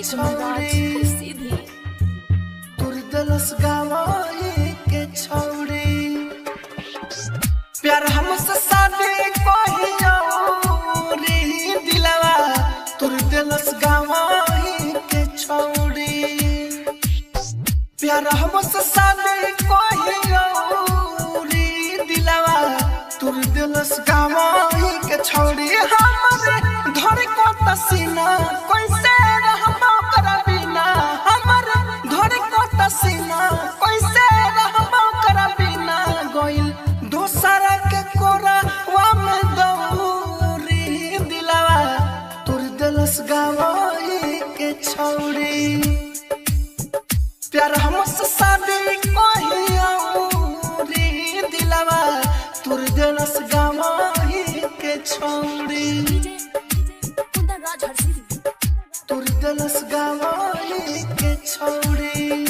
छौड़ी सीधी तुर दिलस गावाई के छौड़ी प्यार हमसे शादी कहियो रे दिलवा तुर दिलस गावाई के छौड़ी प्यार हमसे शादी कहियो रे दिलवा तुर दिलस गावाई के छौड़ी हमरे घर को तसीना कैसे रहबो कर बिना हमरे घर को तसीना कैसे रहबो कर बिना गोइल दोसर के कोरा वा में दौरी दिलवा तुर दिलस गावाई के छौड़ी प्यार हमसे शादी कहियो रे दिलवा तुर दिलस गावाई के छौड़ी डीजे कुंदन राज हर सीधी तुर दिलस गावाई के छौड़ी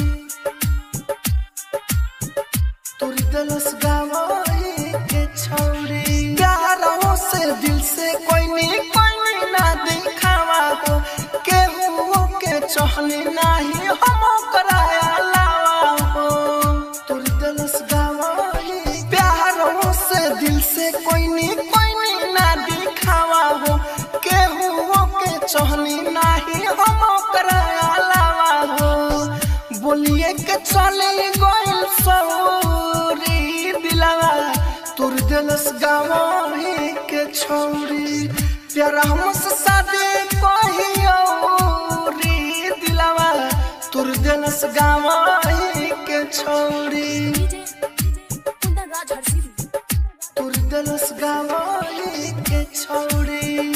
तुर दिलस गावाई के छौड़ी प्यारों से दिल से कोई नहीं कोई नहीं ना दिखावा हो केहू के चहली नहीं हम कराया लावा हो तुर दिलस गावाई प्यारों से दिल से कोई नहीं कोई नहीं ना दिखावा हो केहू के चहली नहीं हम कराया लावा हो बोलिए के चले गोइल सौरी दिलवा तुर दिलस गावाही के छौरी प्यार हमसे शादी कहियो रे दिलवा तुर दिलस गावाही के छौरी डीजे कुंदन राज हर सीधी तुर दिलस गावाही के छौरी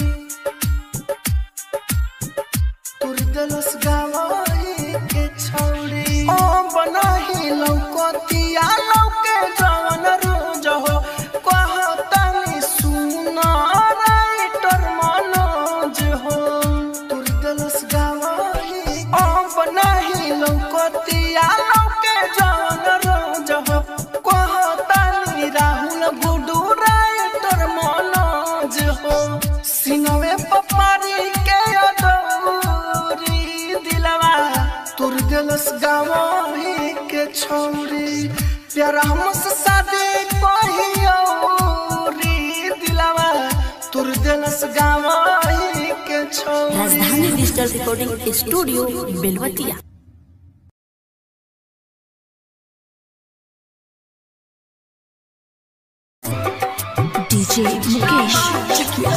तुर दिलस गावाही के छौरी ओ बनाही लौकतिया लौके जवन रोज हो कहतनी सुन राइटर मनोज हो तुर दिलस गावाही ओ बनाही लौकतिया लौके जवन रोज हो कहतनी राहुल गुडू राइटर मनोज हो सिनवे पपारी के अदौरी दिलवा तुर दिलस गावाही के छौरी प्यार हमसे शादी कहियो रे दिलवा तुर दिलस गावाही के छौरी Rajdhani digital recording studio Belwatiya DJ Mukesh Chakiya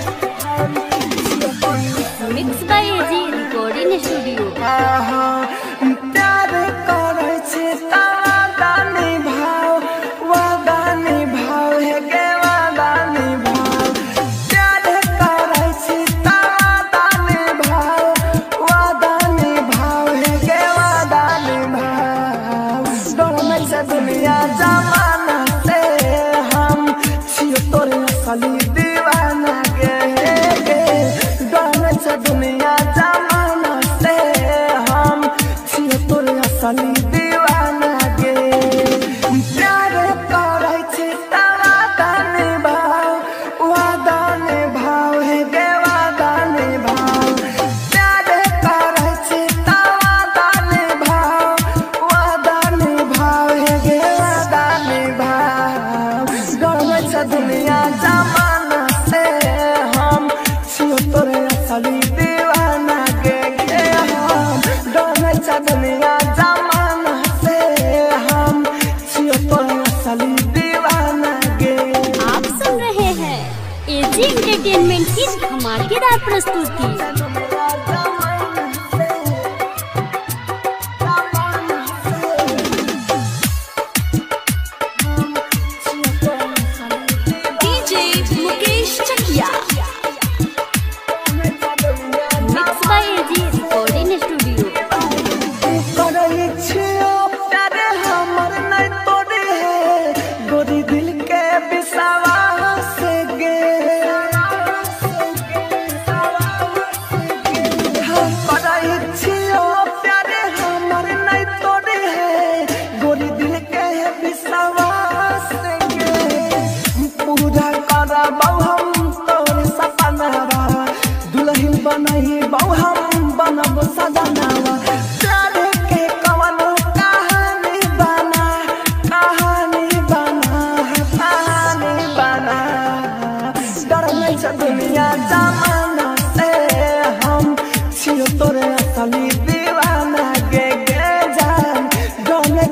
mix by AG recording studio प्यार करे छै तादानी भाव वादानी भाव हे गे वादानी भाव प्यार करे छै तादानी भाव वादानी भाव हे गे वादानी भाव डोलमे से दुनिया जमाना से हम छियो तोरे असली दीवाना गे गे डोलमे से दुनिया जमाना से हम छियो तोरे असली दीवाना गे प्यार करे छै तारा दाने भाव वादाने भाव हे गे वादाने भाव प्यार करे छै तारा दाने भाव वादाने भाव हे गे वादाने भाव डरबै छै दुनिया जमाना से हम छियो तोरे असली दीवाना गे गे हम डरबै छै दुनिया जमाना से हम छियो तोरे असली दीवाना गे आप सुन रहे हैं एजी एंटरटेनमेंट की धमाकेदार प्रस्तुति DJ Mukesh Chakiya mix by AG recording studio करै छियो प्यार हमर नै तोरे है गोरी दिल के बिसावा से गे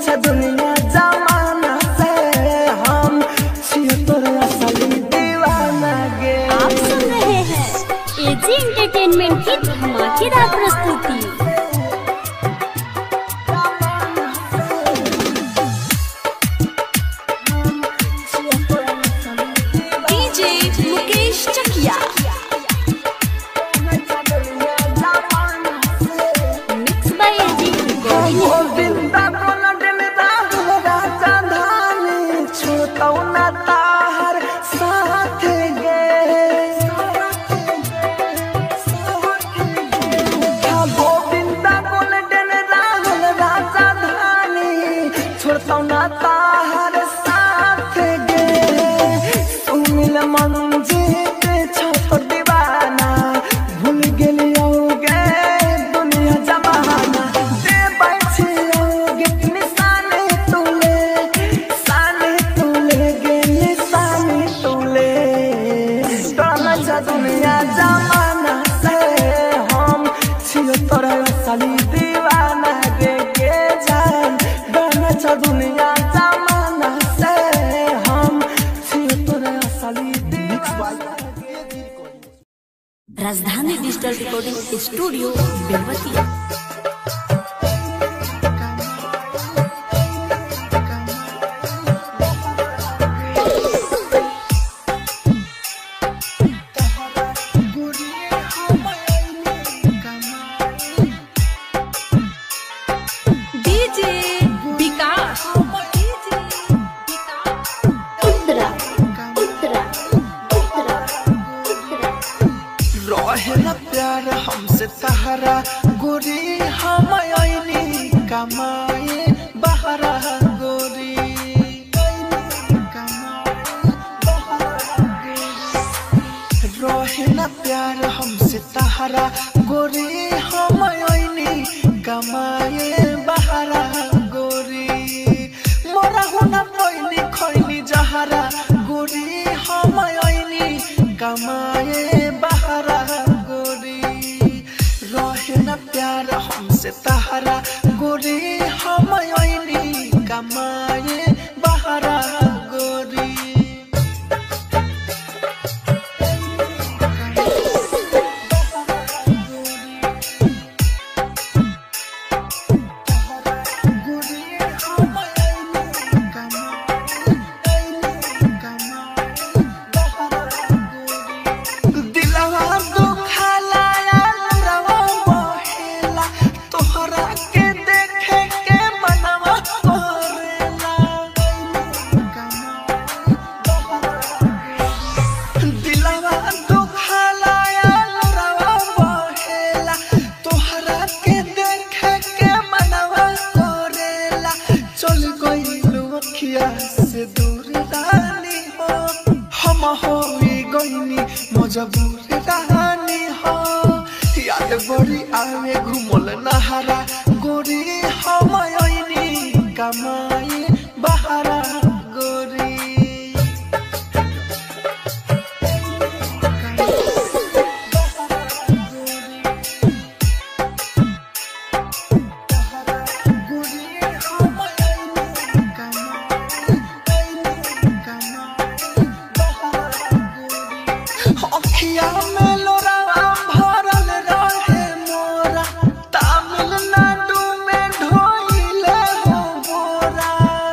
छे दुनिया जमाना से हम छियो तोर असली दीवाना गे आप सुन रहे हैं एजी एंटरटेनमेंट की धमाकेदार प्रस्तुति DJ Mukesh Chakiya mix by AG recording Govinda कोनट में राहुल राजा धानी छूटौ ना ताहर साथ गे हाँ, गोविंदा कोनट में राहुल राजा धानी छूटौ ना ताहर साथ गे सुमिल मंजित छोड़ दीवाना भूल गेलियो गे दुनिया जमाना दे बैठी गे निशाने तुले साने तुले गे निशाने तुले तोरा जा दुनिया जमाना से हम छियो तोरा असली दीवाना गे गे जान गाना चा दुनिया जमाना से हम छियो तोरा असली दीवाना गे Rajdhani digital recording studio Belwatiya DJ Vikas Uttara Uttara Uttara Uttara रहे न प्यार हमसे सहारा गोरी हम आईनी कमाए बहरा गोरी रहे न प्यार हमसे सहारा गोरी हम आईनी कमाए बहरा गोरी मोरा होना पैनी खैनी जहरा गोरी हम आईनी कमाए बहरा गोरी रहे न प्यार हमसे तहरा गोरी हम आईनी कमाए बहरा गोरी दिलवा दुखाला रवा बहेला तोहरा के देखे के मनवा करेला दिलवा दुखाला रवा बहेला तोहरा के देखे के मनवा करेला चल गइलू अखिया से दूर रानी हो हम होई गइनी मजबूर रानी हो याद बड़ी आवे घुमल नहारा गोरी हम आईनी कमाई बहारा गोरी अखिया में लोरावा भरल रहे मोरा तमिलनाडु में ढोइले हो बोरा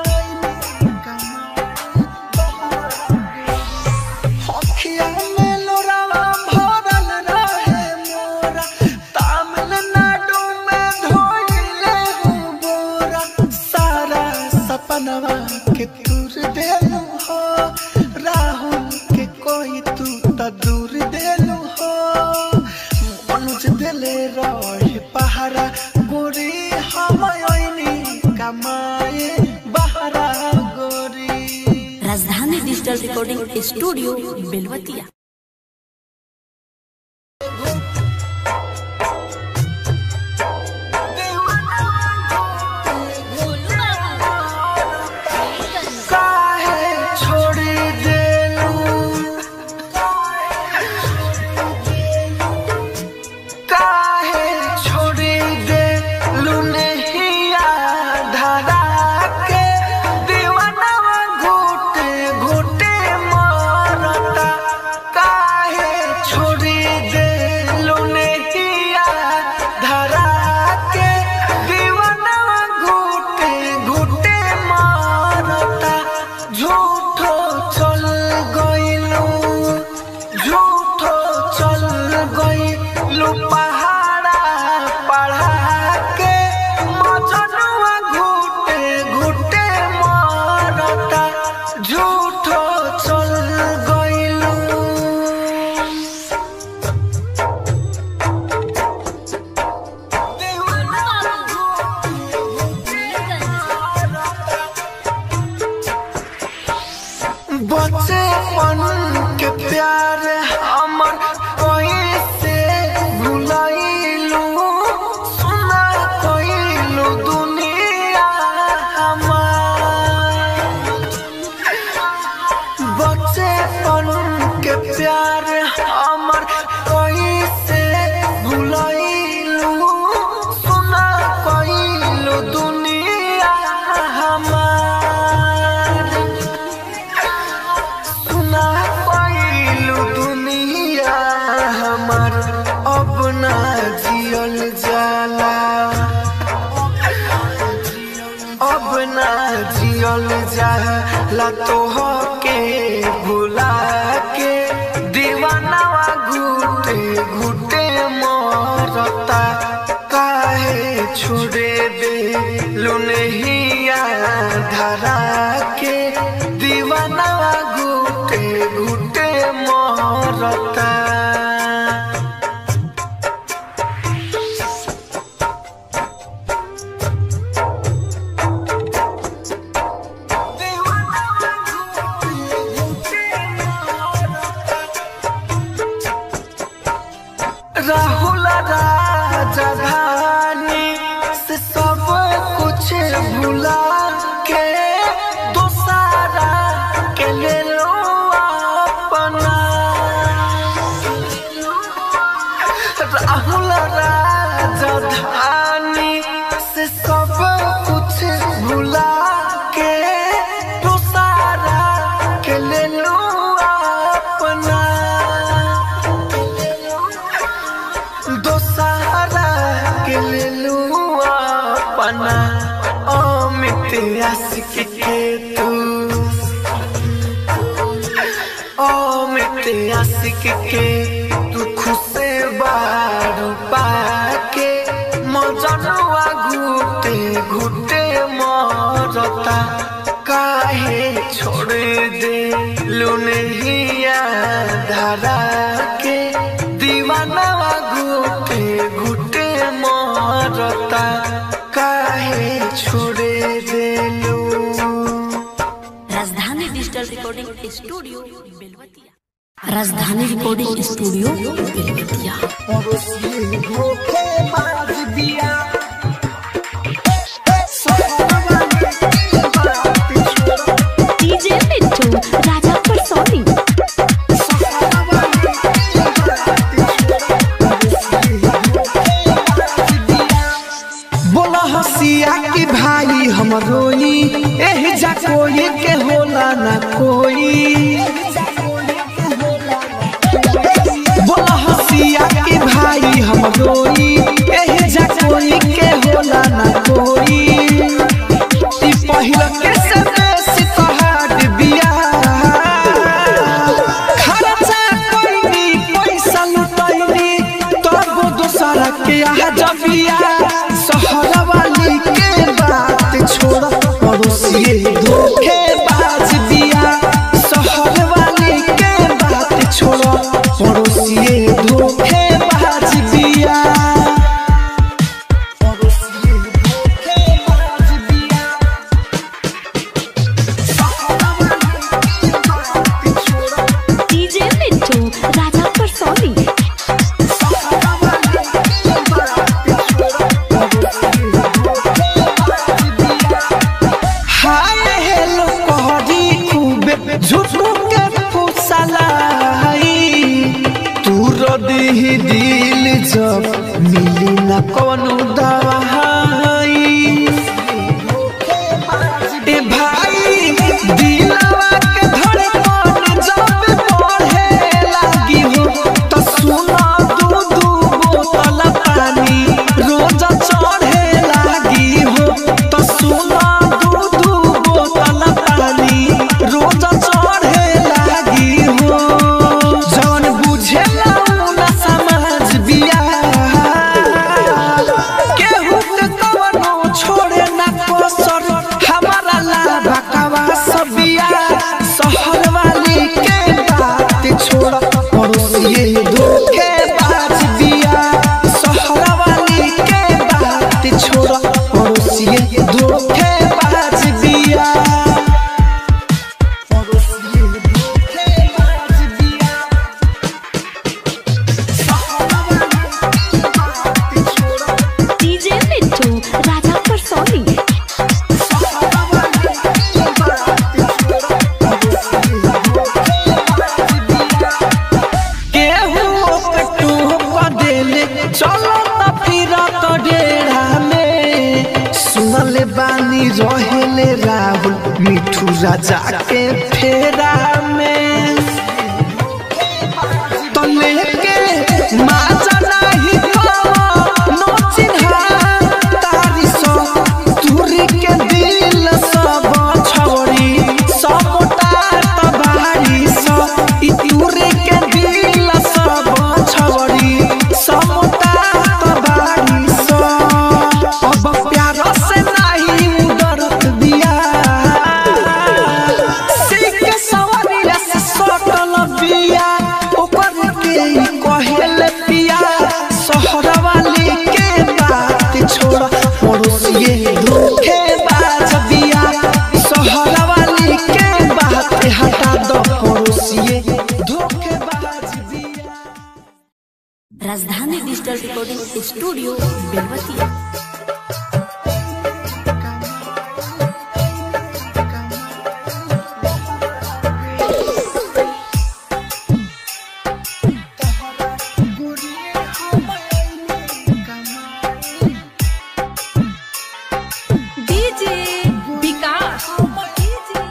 अखिया में लोरावा भरल रहे मोरा तमिलनाडु में ढोइले हो बोरा सारा सपनवा के दूर देलू हो राहुल के कोई तू त दूर देलू हो मनुज दिले रहे पहारा गोरी हम आईनी कमाए बहरा गोरी राजधानी डिजिटल रिकॉर्डिंग स्टूडियो बेलवतिया काहे छोड़ी देलू काहे छोड़ी देलू नहीं धरा जियल जाला तोह के भुला के दीवानवा घुटे घुटे मरता काहे छोड़े दे लुनहिया धरा के दीवानवा घुटे घुटे मरता राहुल राजधानी से सब कुछ भुला के दोसारा के ले लो अपना राहुल राजधानी से सब कुछ भुला के दोसारा के ले लो अपना दोसहरा के ले लू अपना अमित आशिक के तू अमित आशिक के तू खुश बारू पाके मजनुआ घुटे घुटे मरता काहे छोड़ दे लुनहिया धरा के दीवानवा घुटे घुटे मरता काहे छोड़ देलू राजधानी digital recording studio Belwatiya Rajdhani recording studio Belwatiya DJ Mittu Raja Parsoni बोला हसिया की भाई हम रोई एह जा कोई के होला ना कोई बोला हसिया की भाई हम रोई एह जा कोई के होला ना कोई ई पहिल के से बेसी तोहार बिया खर्चा कइनी पैसा लुटैनी तब दोसरा के आ जबिया शहर वाली के बात छोड़ पड़ोसिए धोखे बाज दिया शहर वाली के बात छोड़ पड़ोसिए धोखे बाज दिया पड़ोसिए धोखे बाज दिया डीजे मिट्टू राजा पर सोनी हाय हेलो कहरी खूबे झूठू के फुसलाई तू रदी दिल जब मिली न कोनो दवाई ए भाई दिलवा के धड़कन जब बढ़े लागी हो तो सुना दू दू बोतल पानी रोज चढ़े लागी हो तो सुना दू दू बोतल पानी रोज चढ़े लागी हो जौन बुझेला उ ना समझ बिया केहू के कवनो छोड़े ना कसर हमारा ला भकवा सबिया शहर वाली के बात छोड़ पड़ोसिए धोखे बाज दिया शहर वाली के बात छोड़ पड़ोसिए धोखे बाज दिया पड़ोसिए धोखे बाज दिया डीजे मिट्टू राजा पर सोनी केहू के टूप देले चलो त फिर तो डेरा में सुनले बानी रहेले राहुल मिठू राजा के फेरा में तो लेके माजा नाही पावा नो चिन्हा तारी सो तुरी के दिल सब digital recording studio Belwatiya DJ Vikas DJ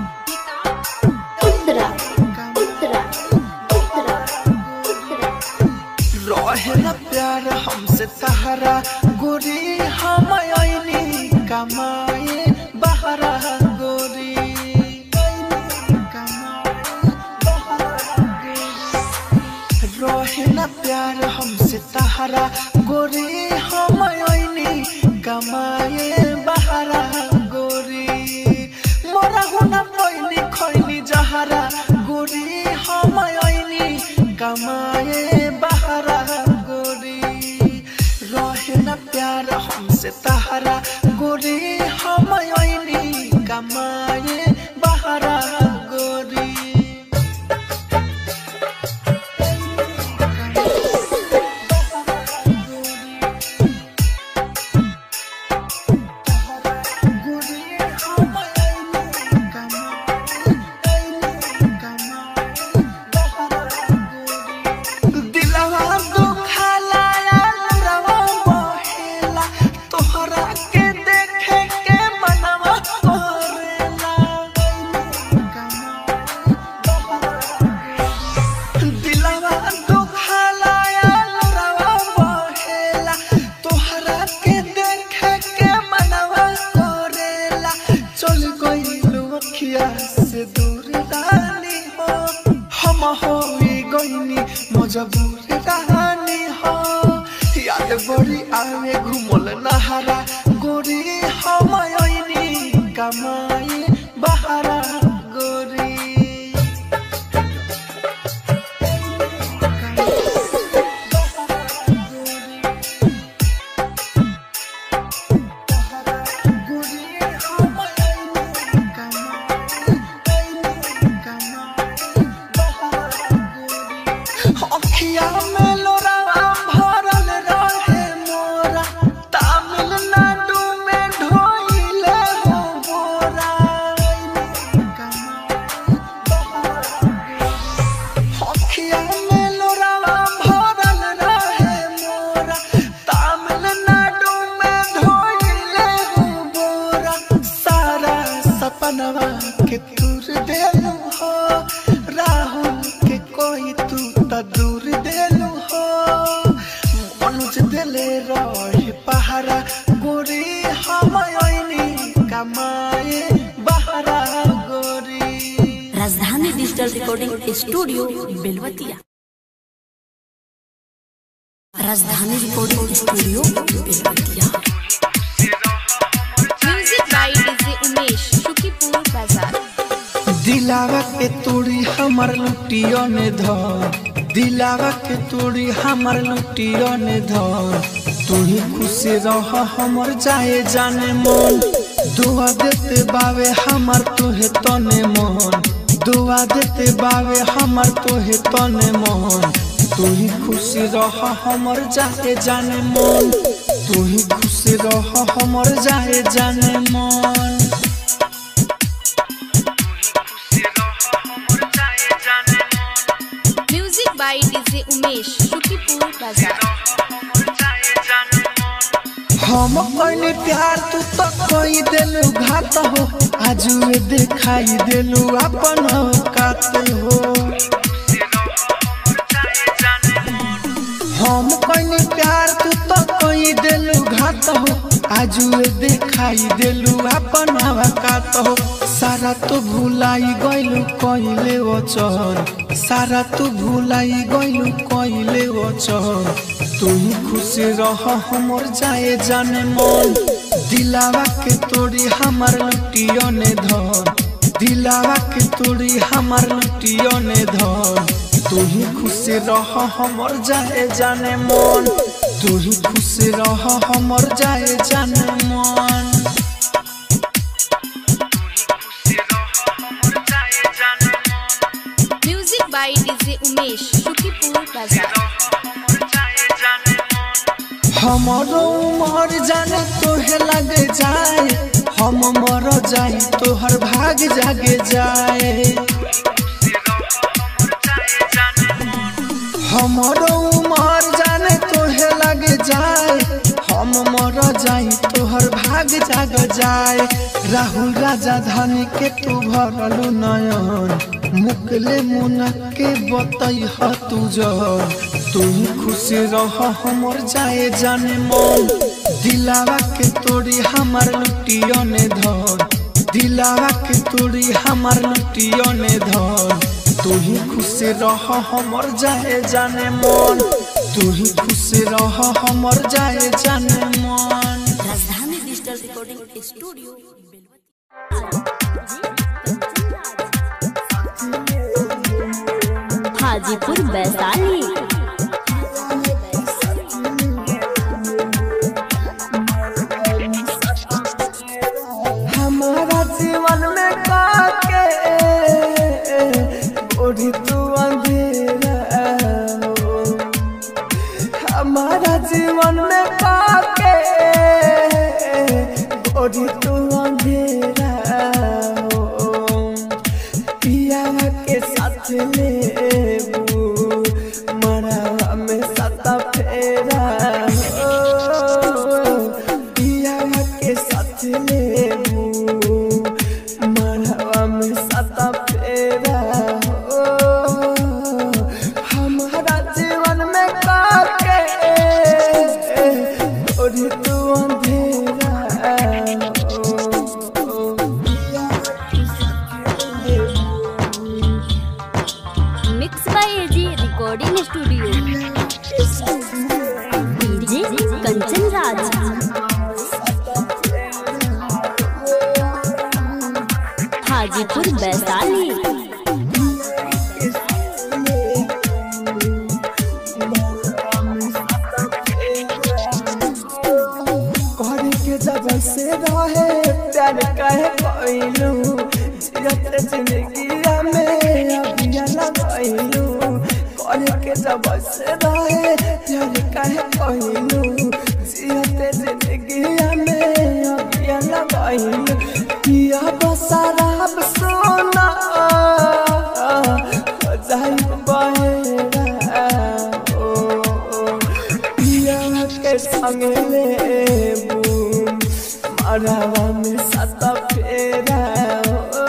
Uttara Uttara Uttara Uttara रहेला प्यार हमसे तहरा गोरी हम आईनी कमाए बहरा गोरी रहेला प्यार हमसे तहरा गोरी हम आईनी कमाए बहरा गोरी मोरा हुना पैनी खैनी जहरा गोरी हम आईनी कमाए बहरा गोरी रहे न प्यार हमसे तहरा गोरी हम आईनी कमाए बहरा गोरी दिलवा दुखाला रवा बहेला तोहरा के देखे के मनवा करेला दिलवा दुखाला रवा बहेला तोहरा के देखे के मनवा करेला चल गइलू अखिया से दूर रानी हो हम होई गइनी मजबूर रानी हो याद बड़ी आवे घुमल नहारा गोरी हम आईनी कमाई बहारा गोरी अखिया में लोरावा भरल रहे मोरा तमिलनाडु में ढोइले हो मोरा अखिया में लोरावा भरल रहे मोरा तमिलनाडु में ढोइले हो मोरा सारा सपनवा के दूर देलू हो राहुल के कोई तू त दूर देलू हो मनुज दिले रहे पहारा गोरी हम आईनी कमाए बहरा गोरी राजधानी digital recording studio Belwatiya Rajdhani recording studio Belwatiya music by DJ Umesh Shukipur बाजार दिलावा के तोड़ी हमर लुटियो ने धर दिलावा के तोड़ी हमर लुटियो ने धर तू ही खुशी रह हमर जाए जाने मन दुआ देते बावे हमर तोहे तने मन दुआ देते बावे हमर तोहे तने मन तू ही खुशी रह हमर जाए जाने मन तू ही खुशी रह हमर जाए जाने मन music by DJ Umesh Shukipur बाजार हम कइनी प्यार तू तो कोई देलू घात हो आज वे दिखाई देलू अपन औकात हो हम कइनी प्यार तू तो कोई देलू घात हो आज वे दिखाई देलू अपन औकात हो सारा तो भुलाई गइलू कइले वचन सारा तू भुलाई गइलू कइले वचन तू ही खुशी रह हमर जाए जाने मन दिलावा के तोड़ी हमर लुटियो ने धर दिलावा के तोड़ी हमर लुटियो ने धर तू ही खुशी रह हमर जाए जाने मन तू ही खुशी रह हमर जाए जाने मन music by DJ Umesh Shukipur बाजार हमारो उमर जाने तोहे लग जाए हम मर जाई तोहर भाग जागे जाए हमारो उमर जाने तोहे लग जाए हम मर जाई तोहर भाग जाग जाए राहुल राजा धानी के तू भरलू नयन मुकले मुन के बतई ह तू जन तू ही खुश रह हमर जाए जाने मन दिलावा के तोड़ी हमार लुटियो ने धन दिलावा के तोड़ी हमार लुटियो ने धन तू ही खुश रह हमर जाए जाने मन तू ही खुश रह हमर जाए जाने मन Rajdhani digital recording studio Belwatiya Hajipur Vaishali हमारा जीवन में काके ओढ़ी तू अंधेरा हो। हमारा जीवन में काके ओढ़ी तू अंधेरा हो। पिया के साथ लेबू मरा में सता फेरा हो। पिया के साथ लेबू मरा में सता फेरा हो। हमारा जीवन में काके ओढ़ी तू अंधेरा हो। Mix by AG recording studio DJ Kanchan Raj Hajipur Vaishali घर के जब से रहे प्यार कहे कोइलू जियत जिंदगी में अभिया लगैलू घर के जब से रहे प्यार कहे कोइलू जियत जिंदगी में अभिया लगैलू पिया बसराब सोना हो जाई बहेरा ओ पिया के संग लेबू मरवा में सत फेरा हो।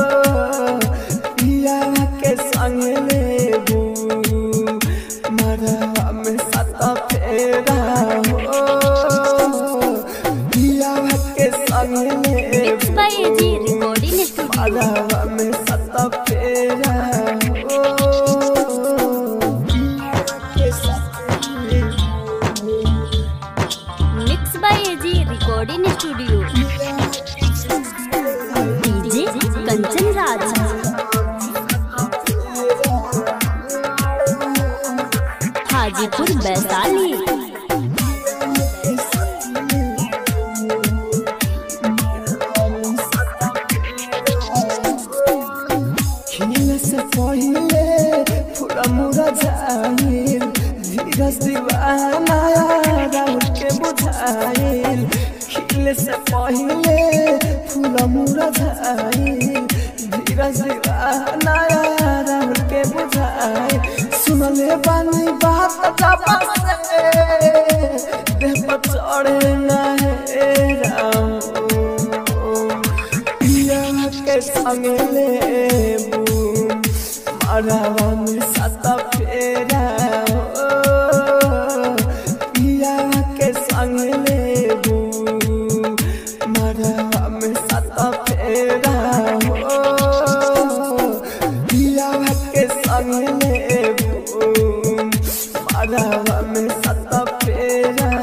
पिया के संग लेबू मरवा में सत फेरा हो। पिया के संग मिक्स लेबू बाय एजी रिकॉर्डिंग स्टूडियो मरवा में सत फेरा हो। के साथ लेबू mix by AG recording studio DJ Kanchan Raj Hajipur Vaishali खिल से पहिले पूरा मुरा जाइल धीरज दीवाना राहुल के बुझाइल खिल से पहिले पूरा मुरा जाइल धीरज दीवाना राहुल के बुझाइल सुनले बानी बात जापा से देह पर चढ़े ना है राम पिया के संग लेबू मरवा में सत फेरा हो। पिया के संग लेबू मरवा में सत फेरा हो। पिया के संग लेबू मरवा में सत फेरा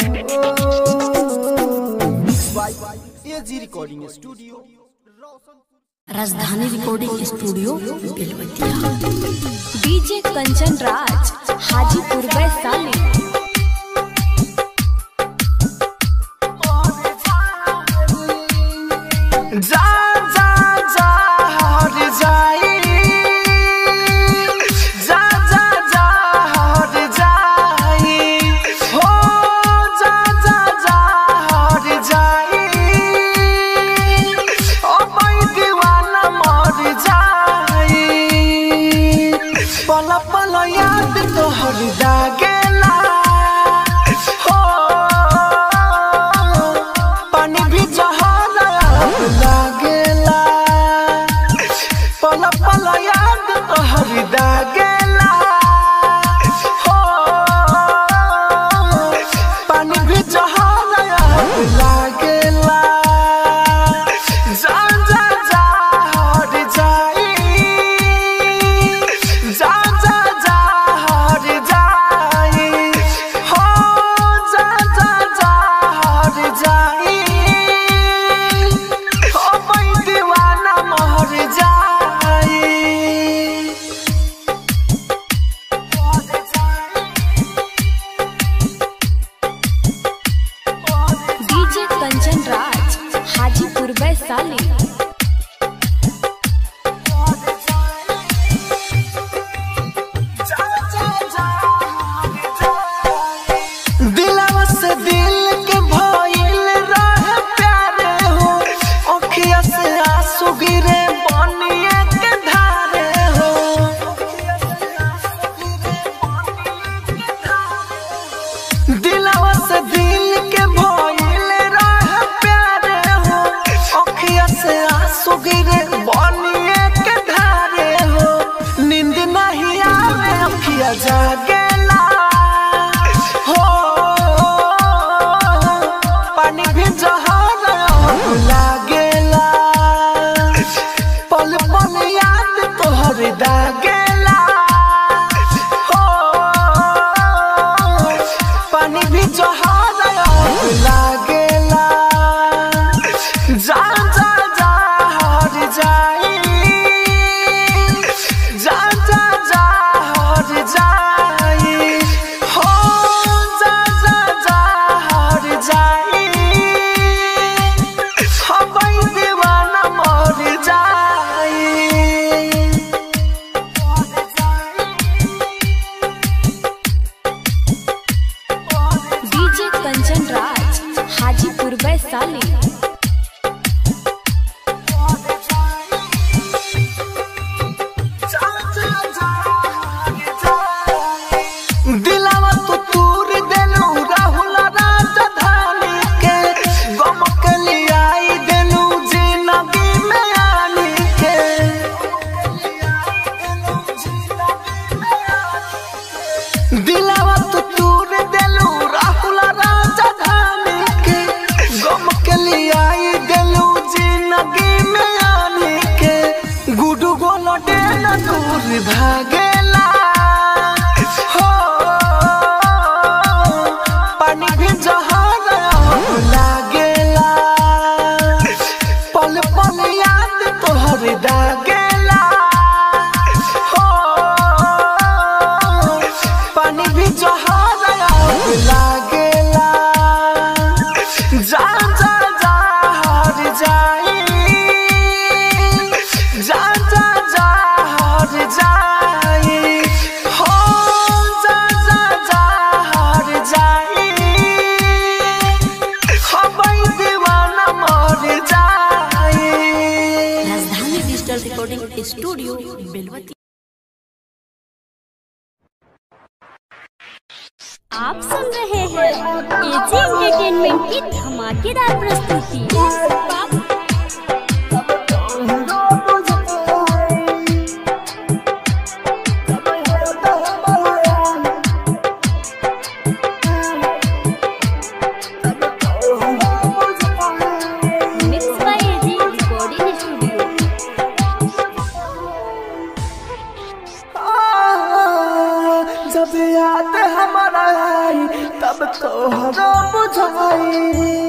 हो। AG recording studio Rajdhani recording studio Belwatiya DJ Kanchan Raj Hajipur Vaishali जा जा जा हर जाई जा जा जा हर जाई हो दूर भागेला हो पानी भी जहाज लागेला पल पल याद तोहर दागेला हो पानी भी जहाज लागेला जा जा जा हर जाई जा जा जा हर जाई हो जा जा जा हर जाई हबै दीवाना मर जाई राजधानी डिजिटल रिकॉर्डिंग स्टूडियो बेलवती आप सुन रहे हैं एजी एंटरटेनमेंट की धमाकेदार प्रस्तुति mix by AG recording studio जब याद हमारा आई तब तो हरो बुझाई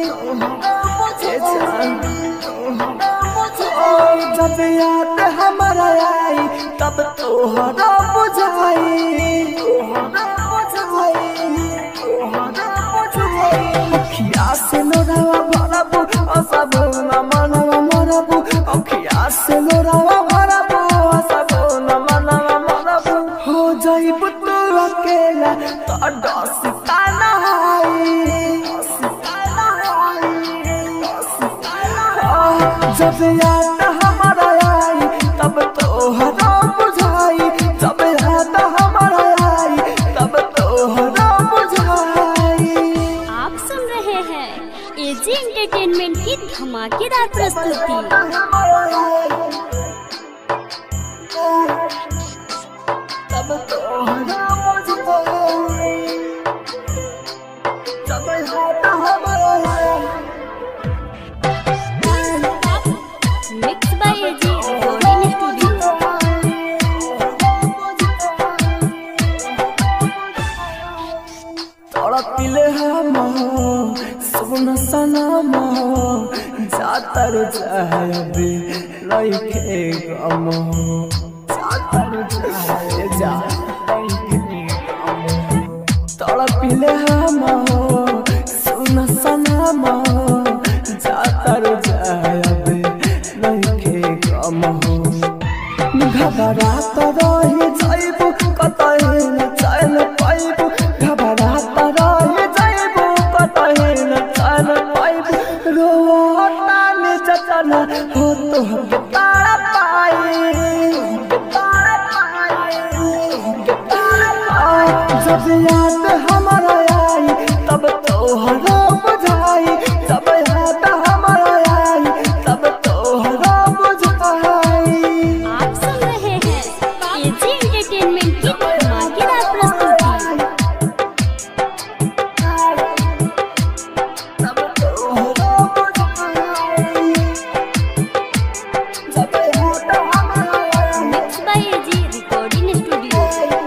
ए जान। ओ, जब याद हमारा आई तब तो हरो बुझाई अखिया से लोरावा भरबू सब न मनवा मरबू अखिया से लोरावा भरबू सब न मनवा मरबू हो जाइब तू अकेला तो डसता न जब याद हमारा आई तब तो हरा बुझाई जब याद हमारा आई तब तो हरा बुझाई आप सुन रहे हैं एजी एंटरटेनमेंट की धमाकेदार प्रस्तुति तब तो हरा बुझाई जब याद हमारा आई mix by AG recording studio तड़पिले हम सुन सनम जातर जाबे लइके गम जातर जाए जा लइके गम तड़पिले हम सुन सनम जातर जाबे लइके गम घबरात रही जाइबू कतही न चैन पाइबू घबरात रही जाइबू कतही न चैन पाइबू रोता ने चचना हो तो के तारा पाई के तारा पाई के तारा पाई जब याद हमारा आई तब तो हरो बुझाई जब याद हमारा आई तब तो हरो बुझाई आप सुन रहे हैं एजी एंटरटेनमेंट की धमाकेदार प्रस्तुति mix by AG recording studio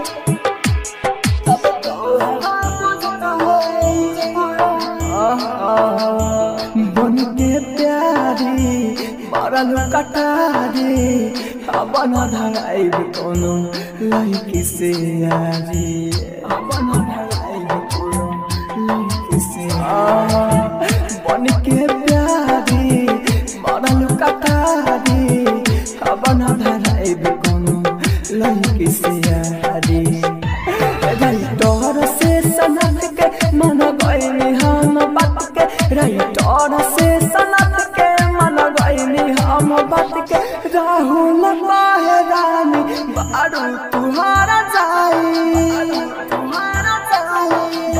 बन के प्यारी मरल कटारी अपन धराई कोनो लड़की से यारी अपन धराई कोनो लड़की से बन के प्यारी मरल कटारी अपन धराई कोनो लड़की से यारी राइटर से सनत के मन गईनी हम बात के राइटर से सनत के मन गईनी हम बात के राहुल माहे रानी बारू तुम्हारा जाई तुम्हारा जाई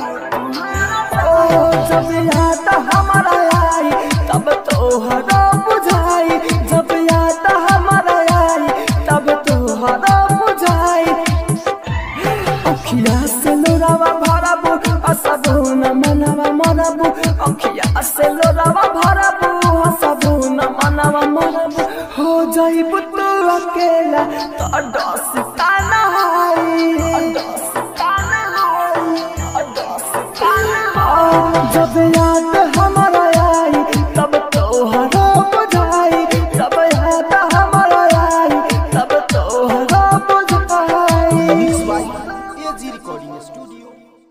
ओ जब याद हमारा आई तब तो हरा बुझाई जब याद हमारा आई तब तो हरा बुझाई अखिया से लोरावा भरबू असबू न मनवा मरबू अखिया से लोरावा भरबू असबू न मनवा मरबू हो जाइब तू अकेला तो डस काना होई डस काना होई डस काना होई जब याद हमारा आई तब तोहरा बुझाई जब याद हमारा आई तब तोहरा बुझाई एजी रिकॉर्डिंग स्टूडियो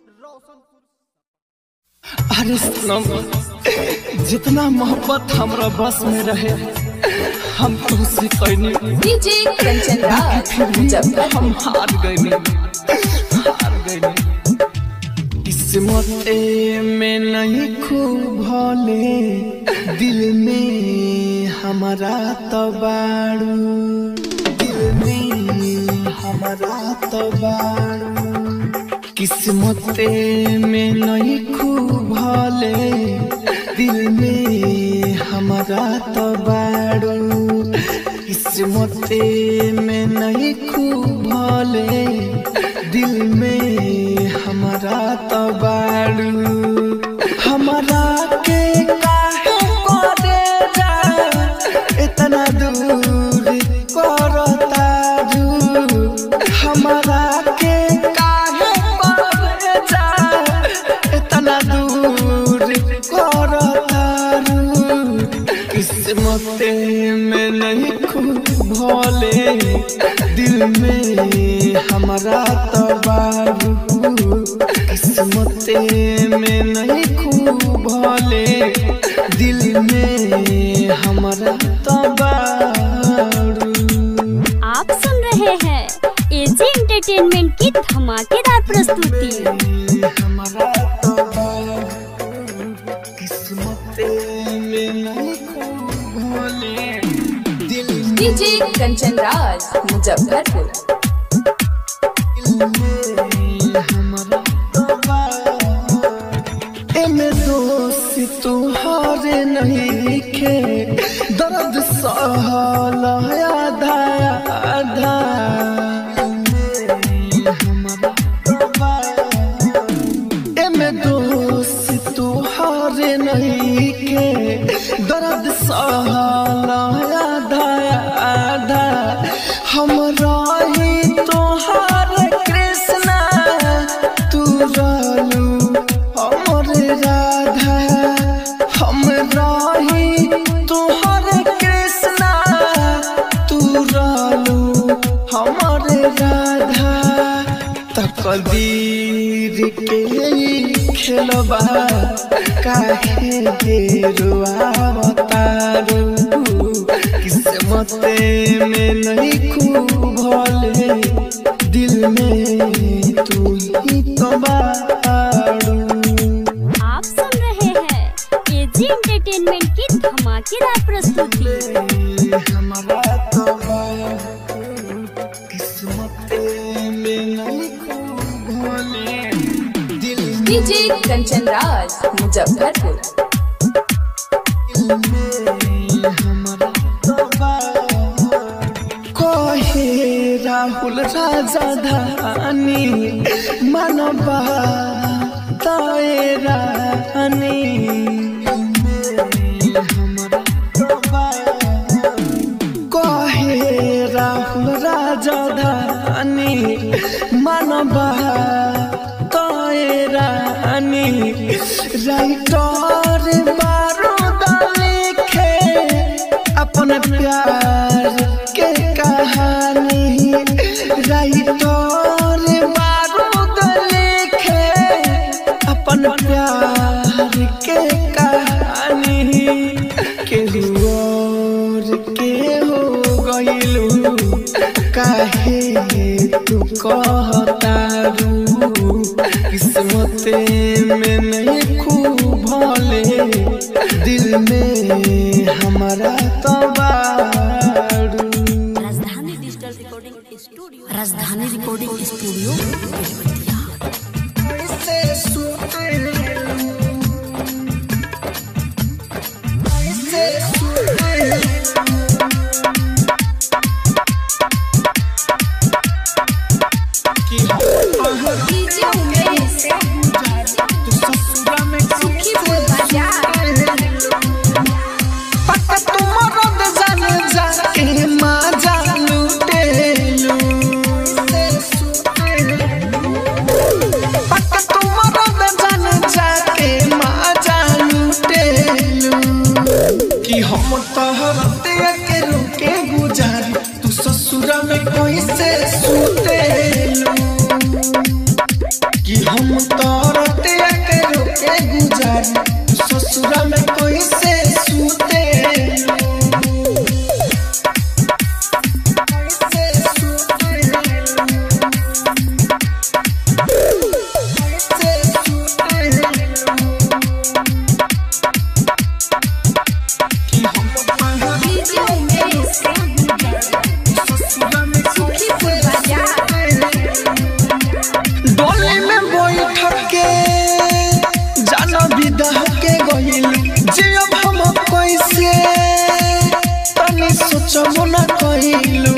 अरे सनम जितना मोहब्बत हमरा बस में रहे हम तुमसे कहने डीजे कंचन राज फिर भी जब हम हार गए हार गए किस्मत में नहीं खूब भले दिल में हमारा तो बाड़ू दिल में हमारा तो बाड़ू किस्मत में नहीं खूब भले दिल में हमारा तो बाड़ू किस्मत में नहीं खूब भले दिल में हमारा तो बाड़ू हमारा के काहे करे जा इतना दूर करता रू हमारा के काहे करे जा इतना दूर करता रू किस्मत में नहीं खूब भोले दिल में हमारा तो बाबू किस्मत में नहीं खूब भोले दिल में हमारा तो बाबू आप सुन रहे हैं एजी एंटरटेनमेंट की धमाकेदार प्रस्तुति हमारा तो किस्मत में नहीं खूब भोले दिल डीजे कंचन राज मुजफ्फरपुर एमे दोस्त तुहारे नहीं खे दर्द सहल आधा आधा एमे दोस्त तुहारे नहीं खे दर्द सहल आधा आधा हम रही तोहार कृष्णा तू रहलू हमर राधा हम रही तोहर कृष्णा तू रहलू हमर राधा तकदीर के खेलबा काहे रुआवतारू किस्मत में नहीं खूब भले दिल में तू ही तो बाड़ू आप सुन रहे हैं एजी एंटरटेनमेंट की धमाकेदार प्रस्तुति हमारा तो किस्मत में नहीं खूब भले दिल डीजे कंचन राज मुजफ्फरपुर में हमारा तो कहे राहुल राजा धानी मनबा ताए रानी कहे राहुल राजा धानी मनबा ताए रानी राइटर बारूद लिखे अपन प्यार के कहानी राइटर बारूद लिखे अपन प्यार के कहानी केहू और के हो गइलू काहे तू कहतारू किस्मत में नहीं खूब भले दिल में हमारा तो बारू Rajdhani digital recording studio Rajdhani recording studio Belwatiya DJ Umesh Sukhipur बाजार पक्का तुम मरद जान जा में कैसे सुतेलू कि हम तरते के रोके गुजारी तू ससुरा में कैसे सुतेलू कैसे सुतेलू कैसे सुतेलू कि हम डीजे उमेश ससुरा में सुखीपुर बाजार डोली में बैठ के जाना विदा के गइल जे अब हम कैसे तनी सोचबो न कइलू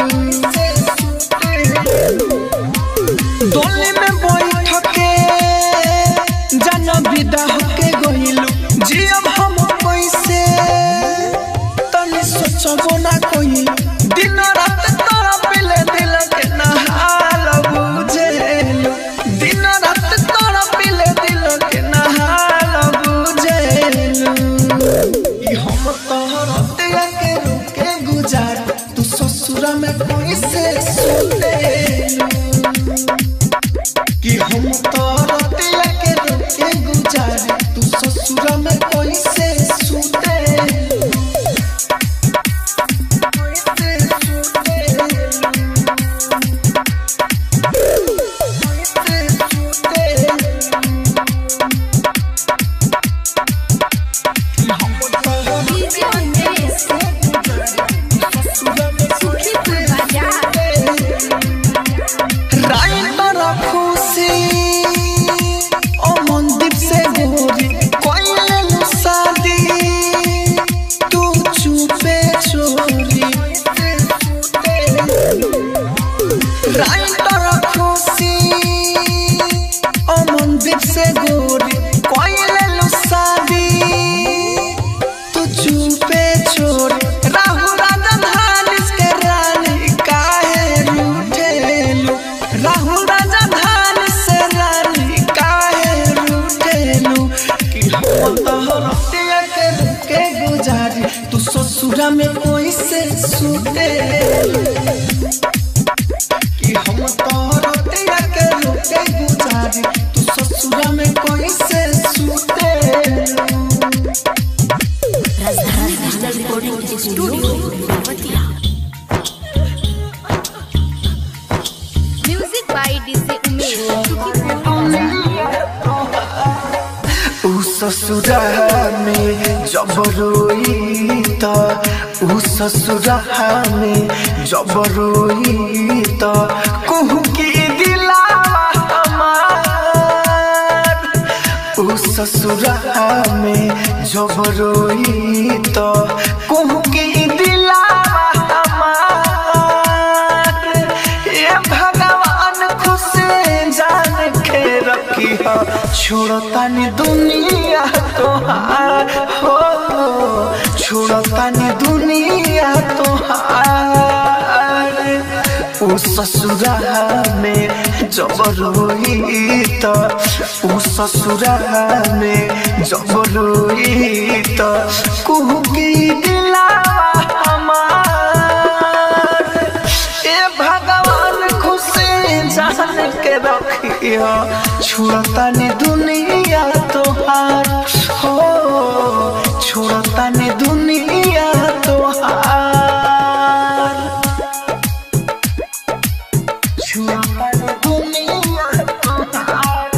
डोली में बैठ के जाना विदा के गइलू जे अब हम कैसे तनी सोचबो न कइलू दिन रात तोरा पिले दिल के नहाल बुझेलू दिन रात तोरा पिले दिल के नहाल बुझेलू ई हम तोहर तेया के रुके गुजार तू ससुरा में कैसे सुतेलू कि हम तोहर तेया के रुके गुजार तू ससुरा में कैसे सुतेलू कैसे सुतेलू कैसे सुतेलू कि हम तोहर डीजे उमेश सुखीपुर बाजार राइटर खुशी ओ मनदीप से गोरी कोइले शादी तू चुपे छोरी राइटर खुशी ओ मनदीप से गोरी कोइले शादी तू चुपे छोड़ राहु राजन हानिस के रानी काहे रूठेलू राहु राजन हानिस से रानी काहे रूठेलू कि हम तोहर तेया के रुके गुजारी तू ससुरा में कैसे सुतेलू कि हम तोहर तेया के रुके गुजारी तू ससुरा में कैसे सुतेलू Rajdhani digital recording studio Belwatiya music by DJ Umesh Sukhipur बाजार ऊ ससुरा में जब रोई त ऊ ससुरा में जब रोई त कुहू की दिलावा हमार ऊ ससुरा में जब रोई त कुहू की दिलावा हमार ये भगवान खुश जान के रखी हो छोड़तानी दुनिया तोहार हो छोड़तानी दुनिया तोहार ऊ ससुरा में जब रोई त ऊ ससुरा में जब रोई त कुहू की दिलावा हमार ए भगवान खुशी जान के रखियो छोड़तानी दुनिया तोहार हो छोड़तानी दुनिया तोहार छोड़तानी दुनिया तोहार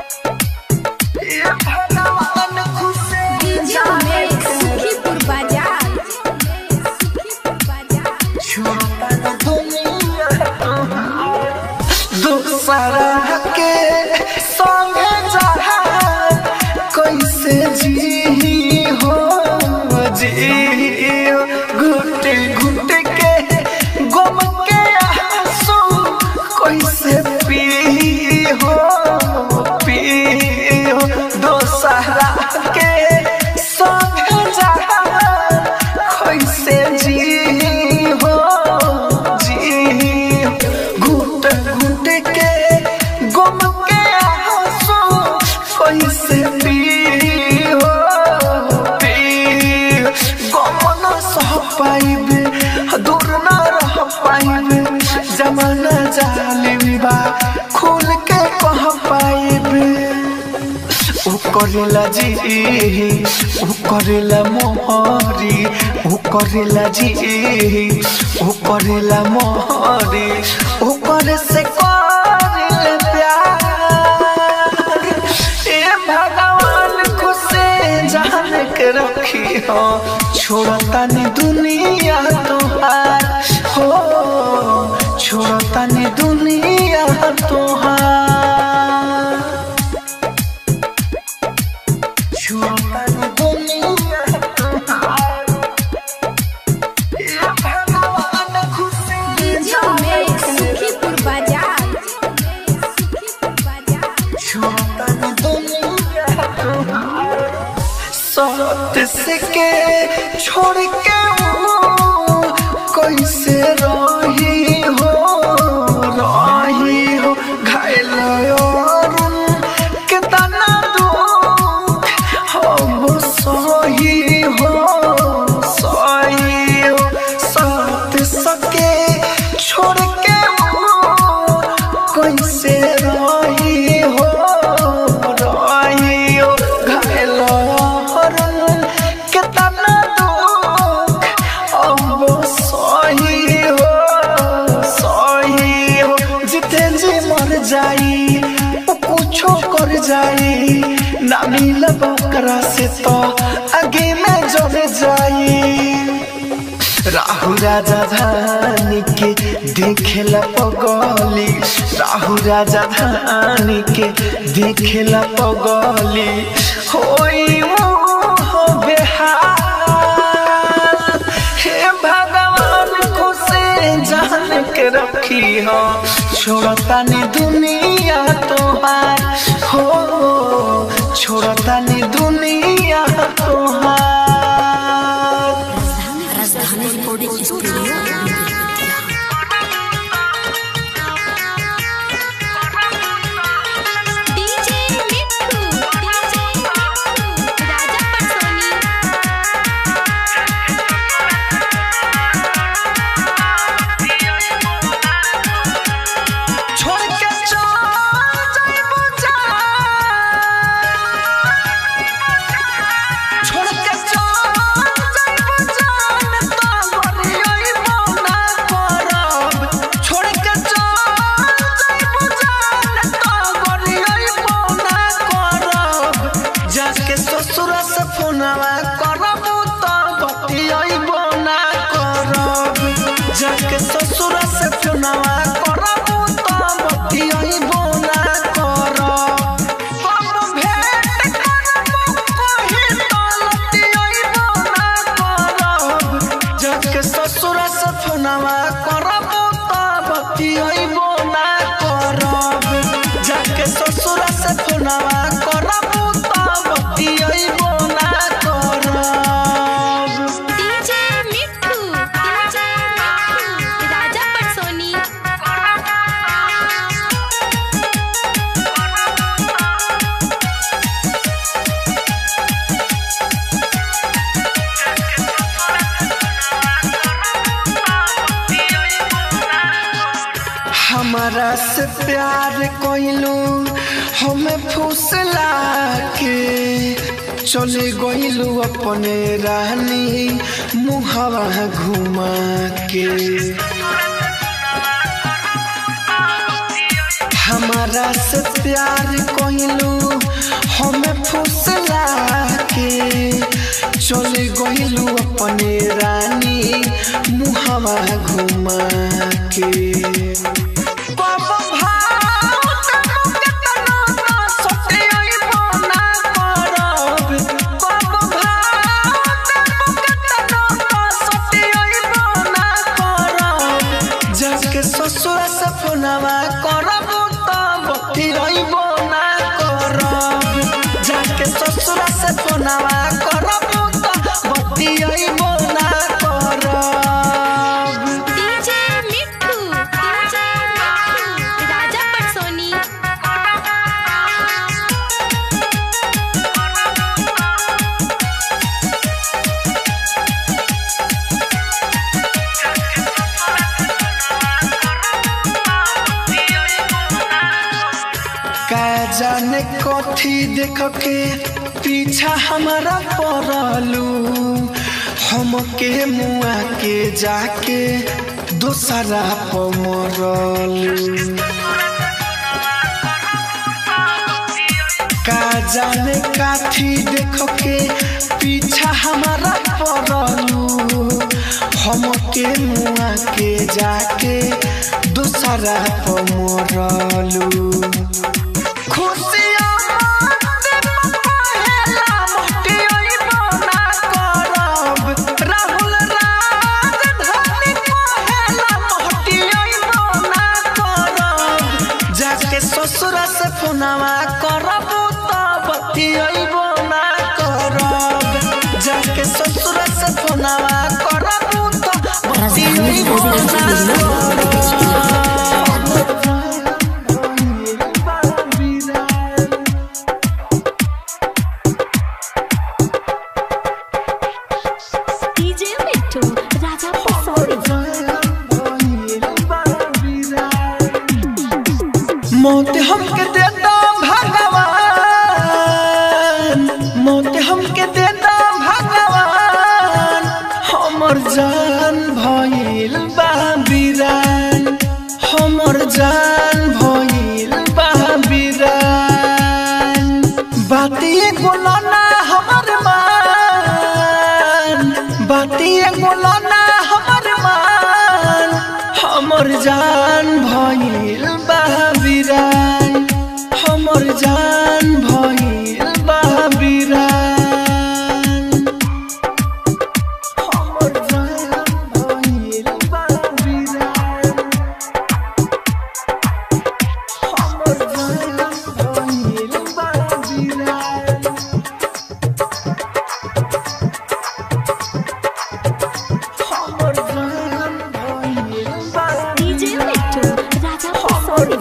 ए भगवान खुशी डीजे उमेश सुखीपुर बाजार सुखीपुर बाजार दूसरा के संगे जहा कैसे जी हो जी घुट घुट के गम के आंसू कैसे पी हो पी हो दूसरा के संगे जहा कैसे जी हो जी घुट घुट के पाइबे जमाना जालिम बा खुल के कह पाइबे उ करेला जी उ करेला मोहरी उ करेला जी उ करेला मोहरी उ करे से करेला प्यार ए भगवान खुशे जान के रखी हो छोड़ता नहीं दुनिया तोहार हो छोड़ता नहीं दुनिया तोहार छोड़ता नहीं दुनिया तोहार ए भगवान खुशे डीजे उमेश सुखीपुर बाजार सत से के छोड़ के वो कैसे रही हो रही हो घायल और कितना दुख हम सही हो सही हो सत सके छोड़ के वो कैसे रही हो रही हो घायल हरन कितना दुख अब सही हो सही हो जिते जी मर जाई वो कुछो कर जाई ना मिलब ओकरा से तो आगे में जल जाई राहु राजा धानी के देखेला पगली राहु राजा धानी के देखेला पगली होई हो बेहाल हे भगवान को से जान के रखी हो छोड़ता नहीं दुनिया तोहार हो छोड़ता नहीं दुनिया तोहार Rajdhani recording studio Belbatiya DJ Mitthu DJ Mitthu Raja पटसोनी छोड़ के चल जाइबो जान। छोड़ के चल जाइबो जान, तोहरी अइबो ना करब। छोड़ के चल जाइबो जान, तोहरी अइबो ना करब। जाके ससुर से फोनवा करब तो बतियइबो ना करब जाके ससुर से फोनवा करब तो बतियइबो ना करब कब भेंट करब कहीं तो लतियइबो ना करब जाके ससुर से फोनवा करब तो बतियइबो ना करब जाके ससुर से फोनवा करब तो बतियइबो ना करब डीजे मिट्ठू डीजे मिट्ठू राजा पटसोनी हमारा से प्यार कोइलू हमें फुसला के चले गइलू अपने रानी मुहवा घुमा के हमारा से प्यार कोइलू हमें फुसला के चले गइलू अपने रानी मुहवा घुमा के कब भाव तनु केतनो ना सटियइबो ना करब कब भाव तनु केतनो ना सटियइबो ना करब जाके ससुर से फोनवा करब त बतियइबो ना करब जाके ससुर से फोनवा करब त बतियइबो ना करब डीजे मिट्ठू डीजे मिट्ठू राजा पटसोनी जाने कथी देख के पीछा हमारा पड़लू हमके मुआ के जाके दोसरा पमरलू का जाने काथी देख के पीछा हमारा पड़लू हमके मुआ के जाके दूसरा पमरलू खुशियाँ मानते पहेला मोटियोई बना करब राहुल राजधानी पहेला मोटियोई बना करब जाके ससुरा से फोनवा करब तब बतियोई बना करब जाके ससुरा से फोनवा करब तब राजधानी बतियोई रिकॉर्डिंग बना स्टूडियो डीजे मिट्टू राजा पसौड़ी मौत हमके देता भगवान मौत हमके देता भगवान हमर जान भइल बा बिरान हमर जान भइल बा बिरान बातिए गोलाना हमर मान बातिए गोलाना हमर मान हमर जान भइल बा बिरान हमर जान भइल बा बिरान हमर जान भइल बा बिरान हमर जान भइल बा बिरान हमर जान भइल बा डीजे मिट्टू राजा पसौड़ी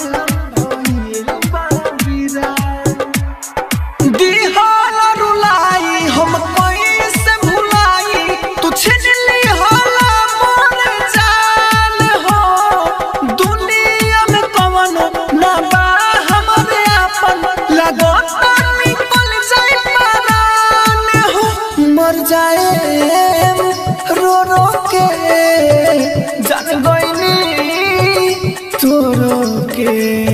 दिहाल रुलाई हम कैसे भुलाई तू छिजली हाला मोर जान हो दुनिया में कवन ना बा हमरे आपन लगता निकल जाए परान हो मर जाए रो रो के जान गईनी तोरो के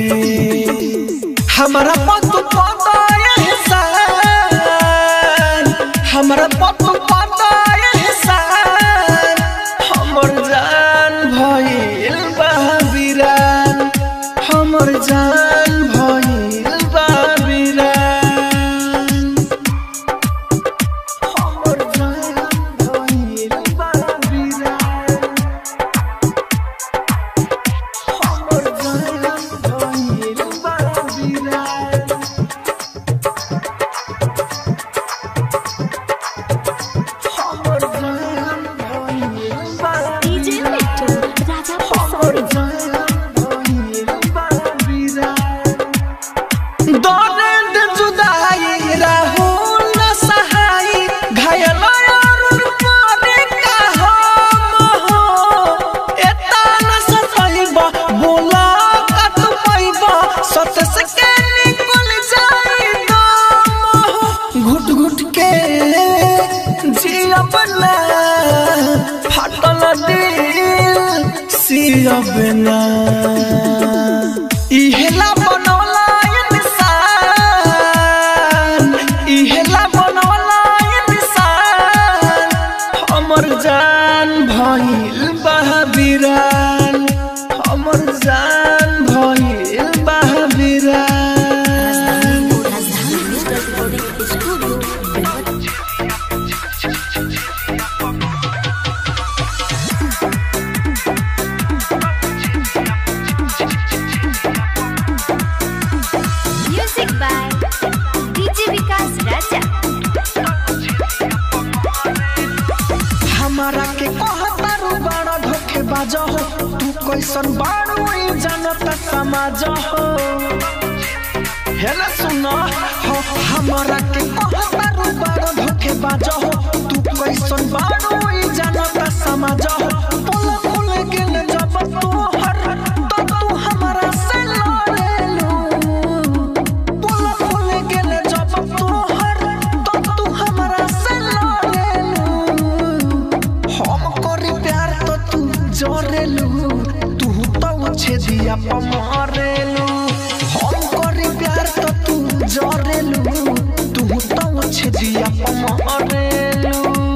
हमारा पतु पता एहसान हमारा पतु पता एहसान हमर जान भइल बा बिरान हमर जान भइल बा बिरान हमर जान भइल बा बिरान हमर जान भइल बा बिरान हमर जान भइल बा डीजे मिट्टू राजा पसौड़ी दर्द जुदाई राहुल न सहाई घायल अरुण पारे का हम हो एता न सताइबा बोला का तू पाइबा सत से के निकल जाई दम हो घुट घुट के जियब ना फाटल दिल सियब ना इहेला बनौला इंसान इहेला बनौला इंसान हमर जान भइल बहाबिरान हमर जान भइल बहाबिरान Rajdhani recording studio Belwatiya music by DJ Vikas Raja हमारा के कहतारू बड़ा धोखे बाजा हो तू कैसन बाड़ू ई जानत समाज हो हेला सुन हो हमारा के कहतारू बड़ा धोखे बाजा हो तू कैसन बाड़ू ई जानत समाज हो पुल खुल गेल जब तू हर तो तू हमारा से लड़ेलू जरेलू तू तो छेदिया पर मरेलू हम करी प्यार तो तू जरेलू तू तो छेदिया पर मरेलू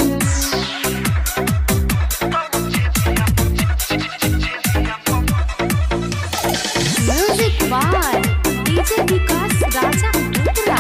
music by DJ Vikas Raja Uttara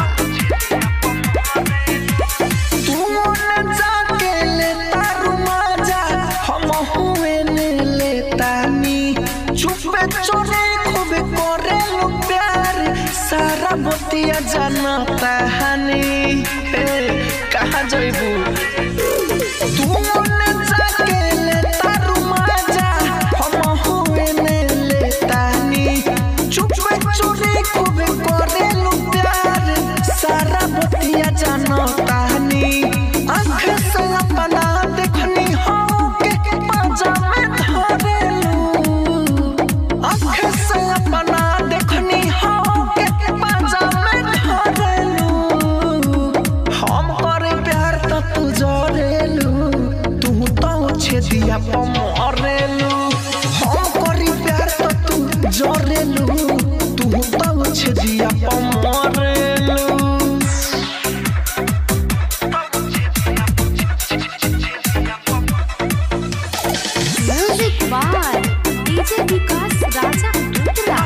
तू मन जाके लेता रुमाजा हम हुए ने लेता नी चुपे चोरे खूब करे लो प्यार सारा बतिया जानता हनी हे कहाँ जइबू तू मन जाके लेता रुमाजा हम हुए ने लेता नी चुपे चोरे खूब करे लो प्यार सारा बतिया जानता नी आँख से अपना देखनी हो के पाजा में धरेलू आँख से अपना देखनी हो के पाजा में धरेलू हम करे प्यार तो तू जरेलू तू तो छेदिया पर मरेलू हम करी प्यार तो तू जरेलू तू तो छेदिया पर मरेलू music by DJ Vikas Raja Uttara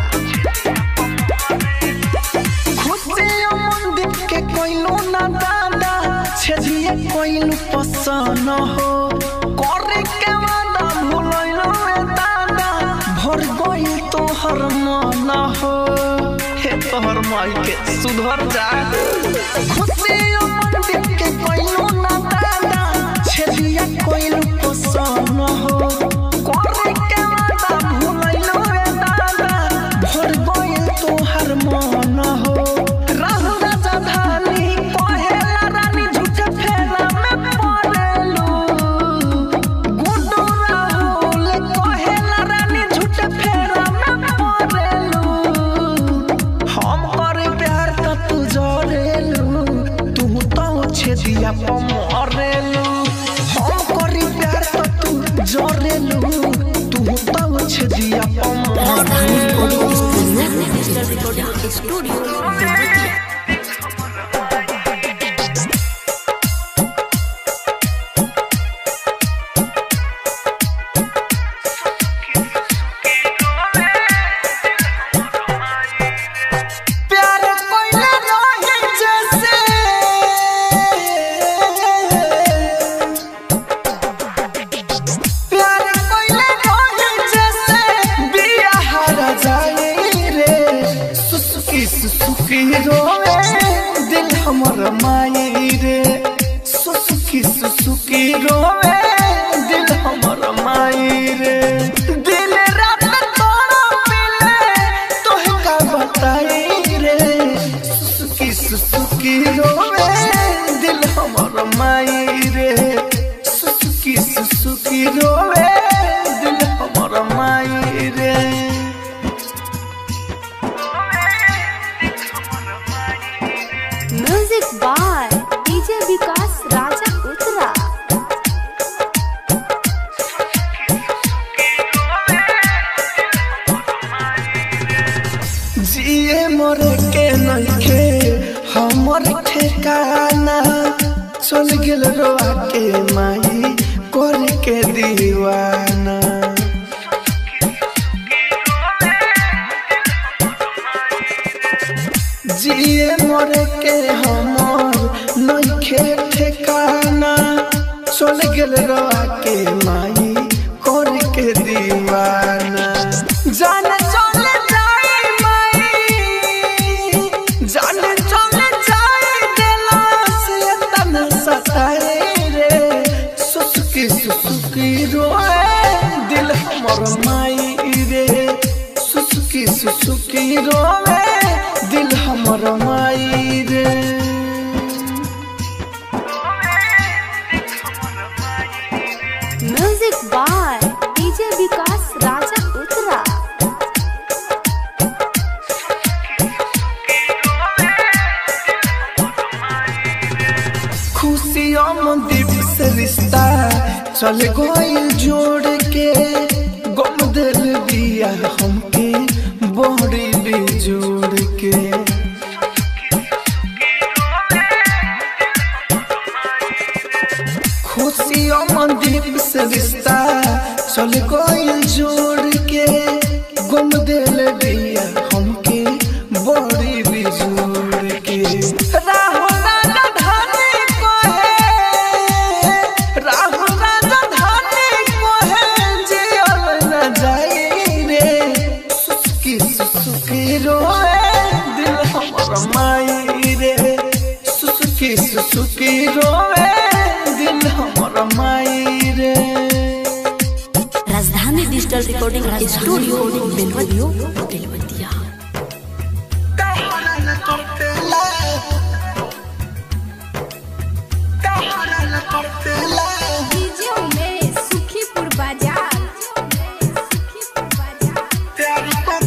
खुशियों मंदिर के कोइलो ना दादा छेदिए कोइलो पसन हो करे के वादा भूलैलो रे दादा भर गइल तोहर मन हो हे तोहर माई के सुधर जा खुशियों मंदिर के कोइलो ना दादा छेदिए कोइलो पसन हो करे के वादा भूलैलो रे दादा भर गइल तोहर मन हो राहु राजा धानी कहेला रानी झूठे फेरा में पड़ेलू गुड्डू राहुल कहेला रानी झूठे फेरा में पड़ेलू हम करे प्यार तो तू जरेलू तू तो छेदिया पर मरेलू हम करी प्यार तो तू जरेलू तू तो छेदिया पर राजधानी मरेलू recording studio digital recording studio Belwatiya प्यार कोइला रहे जैसे प्यार कोइला रहे जैसे बिया हर जाए रे सुसुकी सुसुकी रोवे दिल हमर माई रे सुसुकी सुसुकी रोवे दिल हमर माई रे दिल रात तोड़ा पिले तोहे का बताई रे सुसुकी सुसुकी रोवे दिल हमर माई रे सुसुकी सुसुकी रोवे दिल हमर माई रे music by DJ Vikas Raja Uttara जिए मरे के नइखे हमर ठेकाना चल गेल रोआ के माई कर के दीवाना जिए मरे के हमर नइखे ठेकाना चल गेल रोआ के माई कर के दीवाना जाने चले जाई माई जाने चले जाई दिला से तना सताए रे सुसुकी सुसुकी रोए दिल हमर माई रे सुसुकी सुसुकी रोए दिल हमर माई रे music by DJ Vikas Raja Uttara खुशियों में दीप से रिश्ता चल गइल जोड़ के दिल जोड़ के गुम दिल दिया हमके बड़ी बिजोड़ के राहुल राजा धानी को है राहुल राजा धानी को है जियल न जाई रे सुसुकी सुसुकी रोए दिल हमर माई रे सुसुकी सुसुकी रोए दिल हमर माई रे Rajdhani digital recording studio Belwatiya Belwatiya DJ Umesh Sukhipur बाजार सुखीपुर बाजार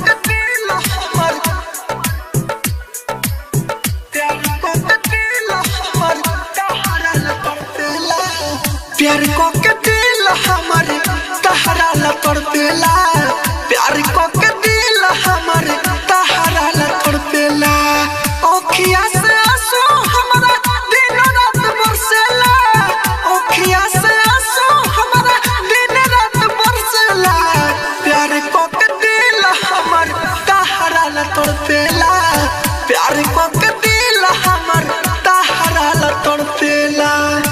प्यार को के दिल हमर तहरा ल तड़पेला प्यार को के दिल हमर तहरा ल तड़पेला ओखिया से आंसू हमरा दिन रात बरसेला ओखिया से आंसू हमरा दिन रात बरसेला प्यार को के दिल हमर तहरा ल तड़पेला प्यार को के दिल हमर तहरा ल तड़पेला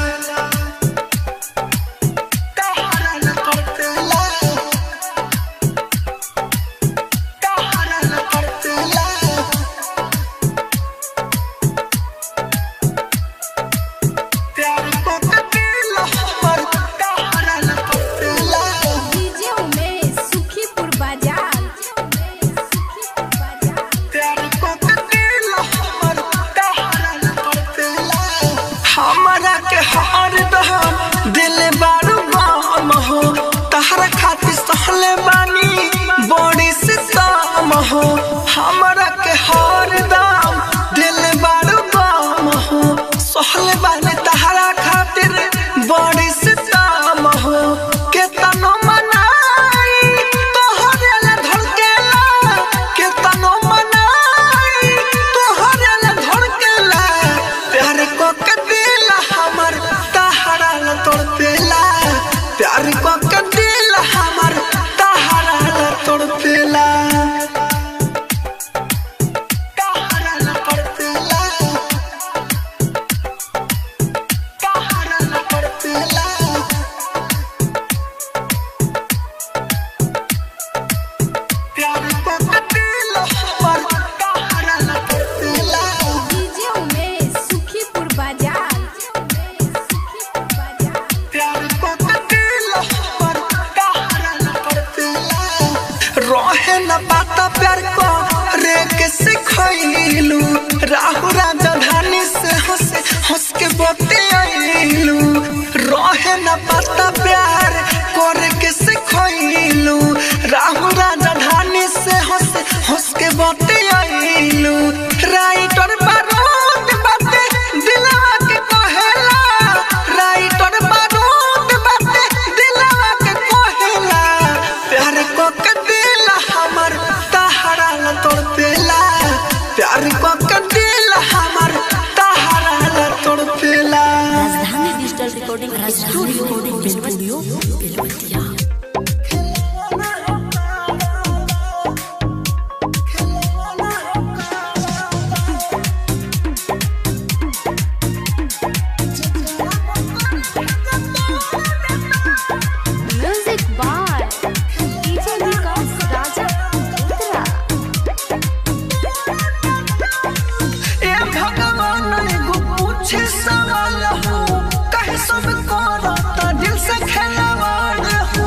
तहरा ल तड़पेला तहरा ल तड़पेला प्यार को के दिल हमर तहरा ल तड़पेला डीजे उमेश सुखीपुर बाजार सुखीपुर बाजार प्यार को के दिल हमर तहरा ल तड़पेला हमरा के हार दहम दिल बारू बाम हो तहरा खातिर सहले बानी बड़ी सितम हो हमरा के हार दाम दिल बारू बाम हो सहले बानी तहरा खातिर बड़ी सितम हो केतनो मनाई तोहरे ला धड़केला केतनो मनाई तोहरे ला धड़केला प्यार को के दिल हमर तहरा ला तड़पेला प्यार को के दिल हमर तहरा ला तड़पेला तहरा ला तड़पेला तहरा ला तड़पेला प्यार को के दिल हमर तहरा ला तड़पेला डीजे उमेश सुखीपुर बाजार सुखीपुर बाजार प्यार को के दिल हमर तहरा ला तड़पेला रहे न पाता प्यार को रे के सिखैलू राहु राजधानी से हंस हंस के बतियाइलू रहे न पाता प्यार करे के सिखैलू राहु राजधानी से हंस हंस के बतियाइलू राइटर बारूद बाते दिलवा के कहेला राइटर बारूद बाते दिलवा के कहेला प्यार को के दिल हमर तहरा ल तड़पेला प्यार को के दिल हमर तहरा ल तड़पेला Rajdhani digital recording studio Belwatiya Belwatiya music by DJ Vikas Raja Uttara ए भगवान एगो पूछे सवाल हो कहे सब करता दिल से खेलवाड़ हो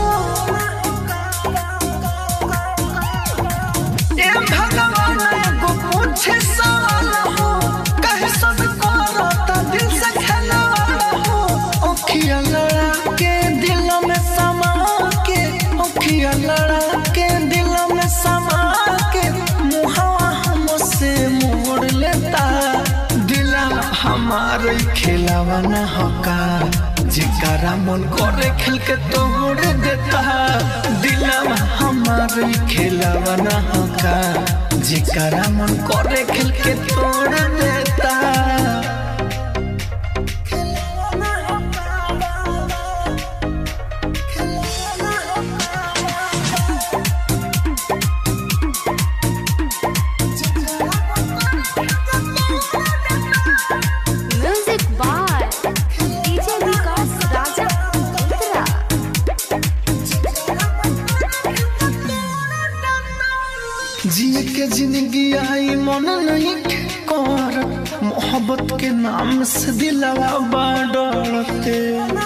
ए भगवान एगो पूछे सवाल हो कहे सब करता दिल से खेलवाड़ हो ओखिया लड़ा के दिल में समा के ओखिया लड़ा के दिल में समा के मुहावा हमसे मोड़ लेता दिला हमारे खिलावा न होका जिकारा मन करे खेल के तोड़ देता दिला हमारे खिलावा न होका जिकारा मन करे खेल के तोड़ देता जिए के जिंदगी आई मन नहीं के कर मोहब्बत के नाम से दिलवा बाडरते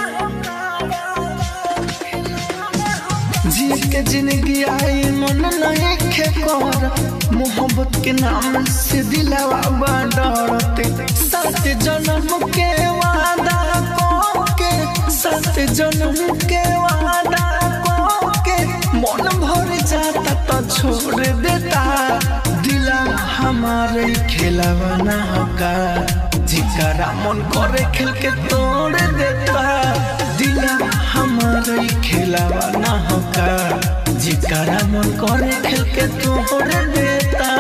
जिए के जिंदगी आई मन नहीं के कर मोहब्बत के नाम से दिलवा बाडरते सात जन्म के वादा को के सात जन्म के वादा को के मन भर जाता तो छोड़ देता दिला हमारे खेलावा ना होगा जिकरा मन करे खेल के तोड़ देता दिला हमारे खेलावा ना होगा जिकरा मन करे खेल के तोड़ देता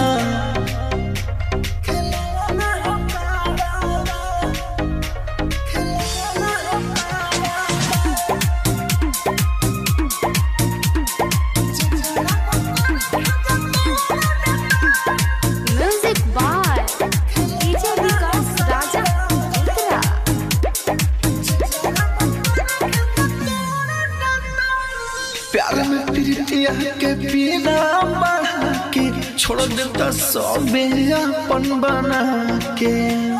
music by DJ Vikas Raja Uttara प्यार में प्रीतिया के पीना बढ़ा के छोड़ देता सबे अपन बना के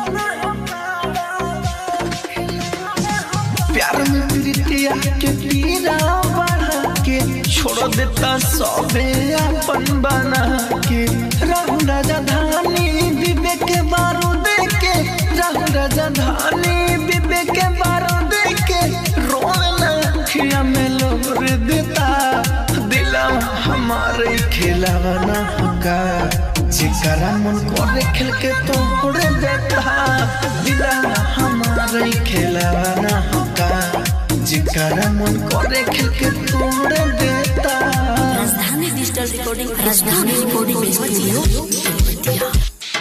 प्यार में प्रीतिया के पीना बढ़ा के छोड़ देता सबे अपन बना के रहू राजा धानी विवेक के बारूद के रहू राजा धानी विवेक के बारूद के रोवे ना अखिया में लोर देता दिला हमारे खिलावा ना होगा जिकरा मन करे खेल के तोड़ देता दिला हमारे खिलावा ना होगा जिकरा मन करे खेल के तोड़ देता Rajdhani digital recording Rajdhani recording studio Belwatiya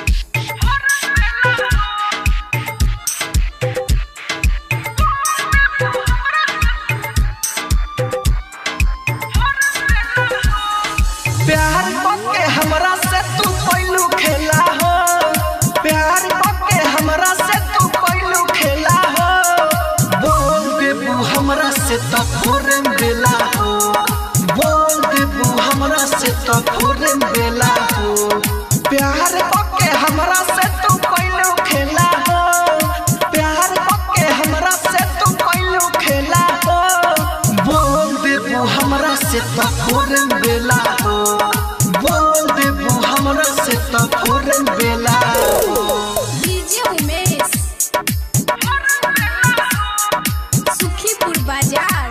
प्यार के हमरा से तू पहलू खेला हो प्यार के हमरा से तू पहलू खेला हो बोल देबू हमरा से तो फोरे बेला हो बोल देबू हमरा से तो फोरे बेला हो प्यार के हमरा से तू पहलू खेला हो प्यार के हमरा से तू पहलू खेला हो बोल देबू हमरा से तो फोरे बेला हो बोल देबू हमरा से तो फोरे बेला हो डीजे उमेश सुखीपुर बाजार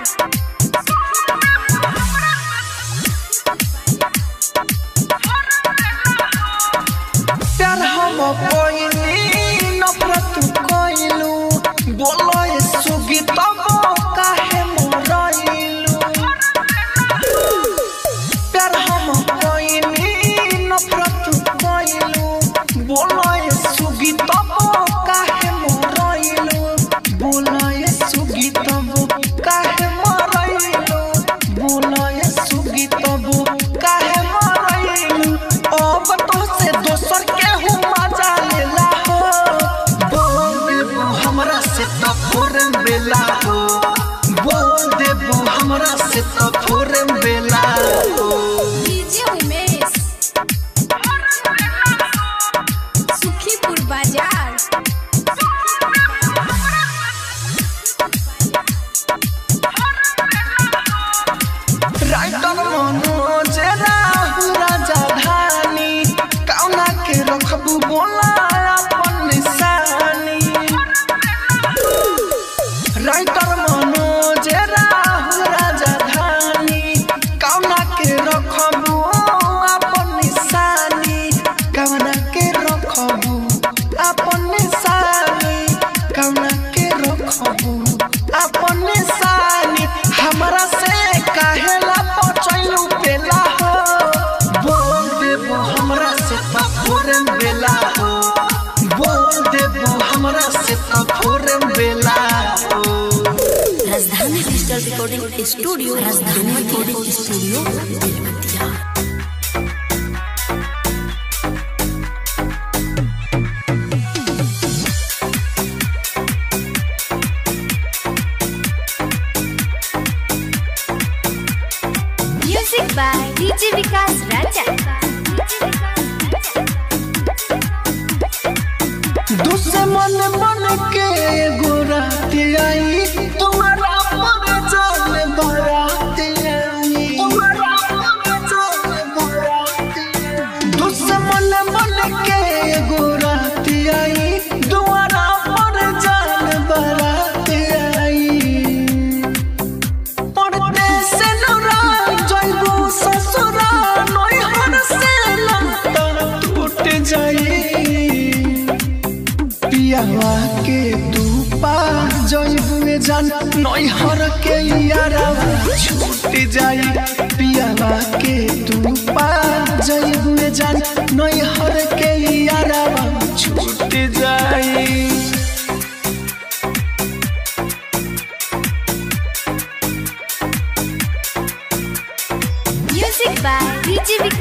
प्यार हम कोइनी नफरत कोइलू बोलो ये सुगी तब काहे मोरइलू प्यार हम कोइनी नफरत कोइलू बोलो ये सुगी तब काहे मोरइलू बोलो ये सुगी तब काहे मोरइलू बोलो ये सुगी तब काहे मोरइलू अब तो से दोसर के हूँ मजा लेला हो बोल देबू हमरा से तो फोरन बेला हो बोल देबू हमरा से तो फोरन बेला हो डीजे उमेश सुखीपुर बाजार राइटर मनोज राहु राजा धानी कौना के रखबू बोला अपन निशानी राइटर मनोज राहु राजा धानी कौना के रखबू अपन निशानी कौना के रखबू अपन निशानी कौना के रखबू अपन निशानी हमरा से काहेला पचैलू पेला हो बोल देबू हमरा से तफोरन बेला हो बोल देबू हमरा से तफोरन बेला हो Rajdhani digital recording studio Rajdhani recording studio Belwatiya music by DJ Vikas Raja दुश्मन बन के गोराती आई तुम्हारा पर जान बराती आई तुम्हारा पर जान बराती आई दुश्मन बन के गोराती आई तुम्हारा पर जान बराती आई पढ़ते से नौरा जइबू ससुरा नैहर से लंता टूट जाई पियावा के तू पा जइबू जान नैहर के यारावा छूट जाई पियावा के तू पा जइबू जान नैहर के यारावा छूट जाई म्यूजिक बाय डीजे